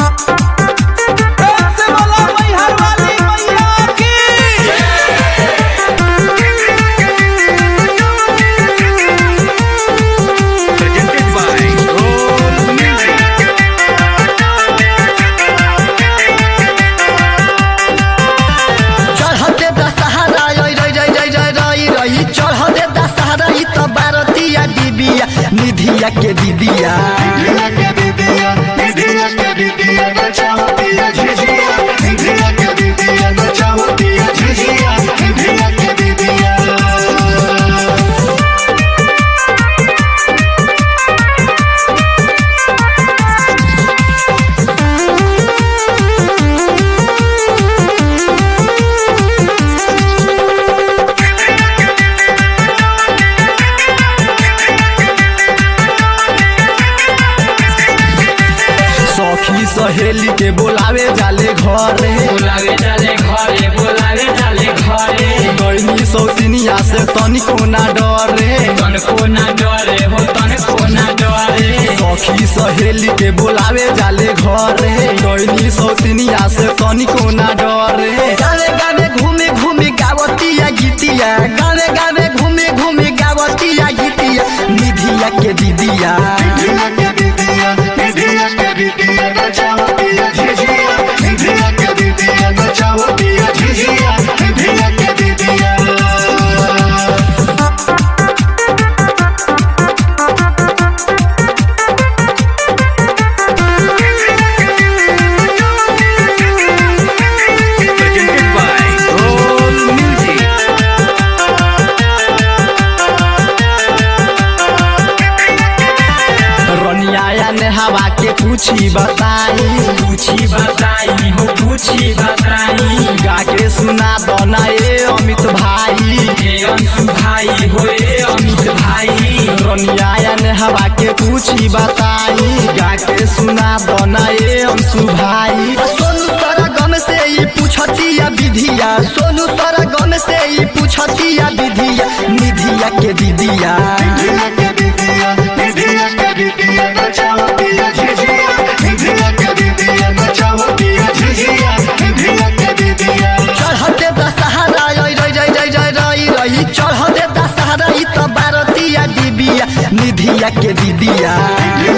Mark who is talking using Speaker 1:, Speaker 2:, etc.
Speaker 1: से बोला मैहर वाली मैया की
Speaker 2: presented by Roll Music.
Speaker 3: चढ़ते दशहरा रही रही रही रही रही रही रही चढ़ते दशहरा ई तो भारतीय दीदिया निधिया के दीदिया सखी सहेली के बोलावे जाले घरे
Speaker 4: बोलावे जाले घरे बोलावे जाले घरे
Speaker 3: गर्मी सौतिनिया से तनिको ना डरे
Speaker 4: तनको ना डरे हो तनको ना डरे
Speaker 3: सखी सहेली के बोलावे जाले घरे गर्मी सौतिनिया से तनिको ना डरे गावे गावे घूमे घूमे गावतिया गीतिया गावे गावे घूमे घूमे गावतिया गीतिया निधिया के दीदिया
Speaker 2: Presented by Roll Music.
Speaker 3: रनिया ने हवा के पूछी बताई
Speaker 4: पूछी बताई हो पूछी बताई
Speaker 3: गा के सुना दना ए अमित भाई
Speaker 4: हे अंशु भाई हो ए अमित भाई
Speaker 3: रनिया ने हवा के पूछी बताई गा के सुना दना ए अंशु भाई सोनू सारा गम से ही पूछतिया विधिया सोनू सारा गम से ही पूछतिया विधिया निधिया के दीदिया चढ़ते दशहरा रही रही रही रही रही रही रही चढ़ते दशहरा ई तो भारतीय दीदिया निधिया के दीदिया